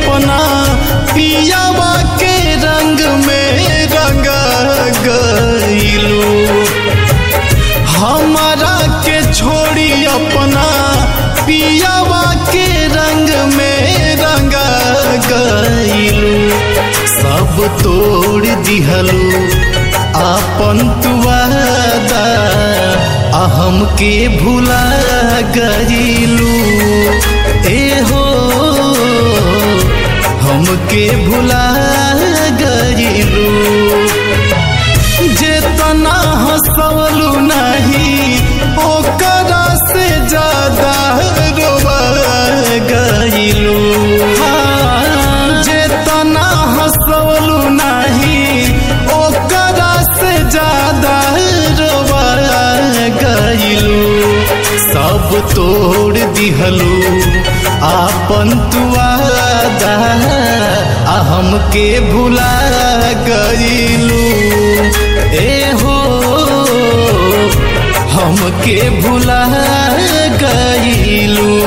अपना पियावा के रंग में रंगा गईलू हमारा के छोड़ी अपना पियावा के रंग में रंगा गईलू सब तोड़ दिहलू आपन तुवादा अहम के भुला गईलू ए हो हमके भुला गईलू जेतना हंसवलू नहीं ओकरा से ज्यादा रोवा गईलू हाँ, जेतना हंसवलू नहीं ओकरा से ज्यादा रोवा गईलू सब तोड़ दिहलू आपन तुआदा आ हमके भुला गईलू ए हो हमके भुला गईलू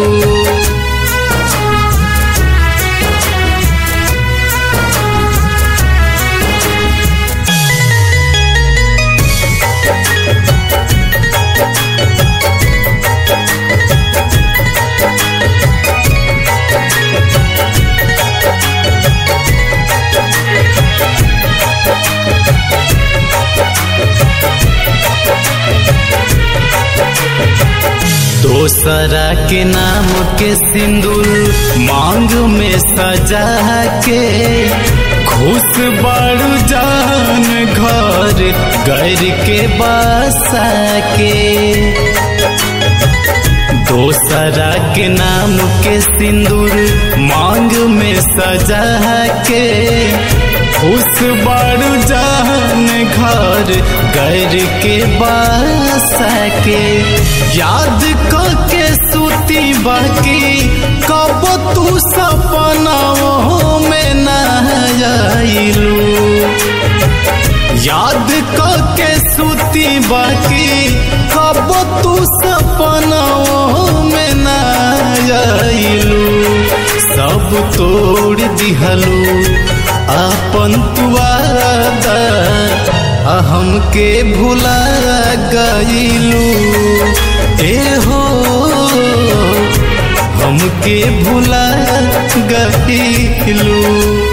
दोसरा के नाम के सिंदूर मांग में सजा के खुश बड़ू जान घर घर के बसा के दोसरा के नाम के सिंदूर मांग में सजा के खुश बड़ू जान घर घर के बसा के याद के सूती बाकी कब तू सपनाओं में न आइलू याद के सूती बाकी कब तू सपनाओं में न आइलू सब तोड़ दिहलू अपन तुआदा हमके भुला गईलू ए हो हमके भुला गईलू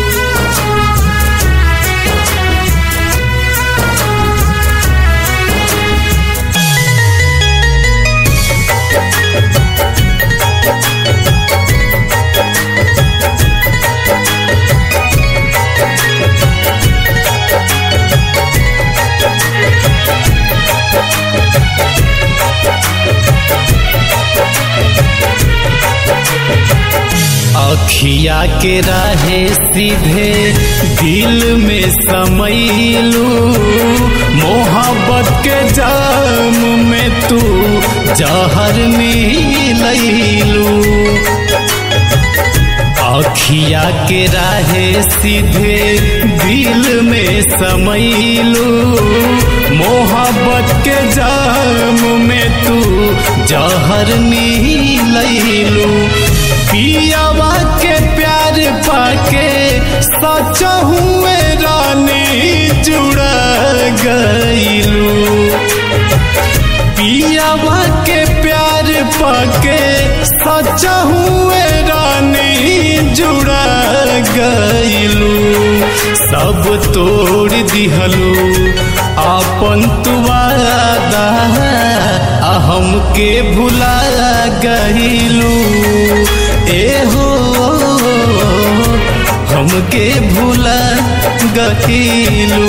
अखिया के राहे सीधे दिल में समैलू मोहब्बत के जाम में तू जहर मिलैलू अखिया के राहे सीधे दिल में समैलू मोहब्बत के जाम में तू जहर मिलैलू पियावा के प्यार पाके सच हुए रानी जुड़ा गईलू पियावा के प्यार पाके सच हुए रानी जुड़ा गईलू सब तोड़ दिहलू आपन तुवादा हमके भुला गईलू ए हो हमके भुला गईलू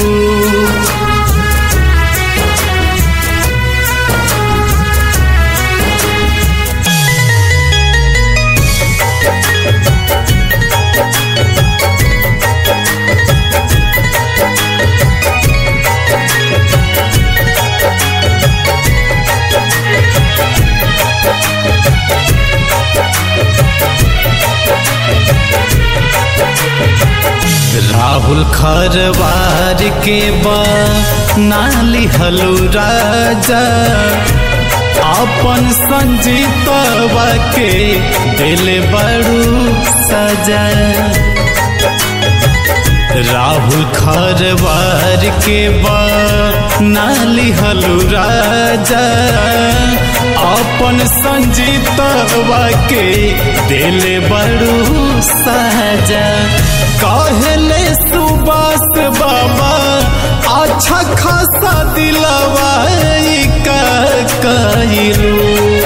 राहुल खरवार के बा नाली हलू राजा अपन संजीतवा के दिल बड़ू सजा खरवार के बा नाली हलू राजा अपन संजीतवा के दिले बड़ू साजा कहले सुबास बाबा अच्छा खासा दिलवा का कहलू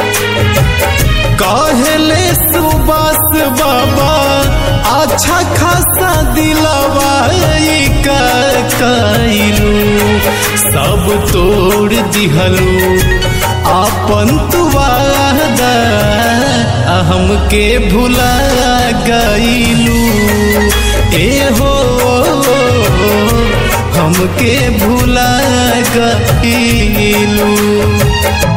कहले सुबास बाबा अच्छा खासा दिलवा का कहलू सब तोड़ दिहलू अपन तुवादा हमके भुला गईलू ए हो हमके भुला गईलू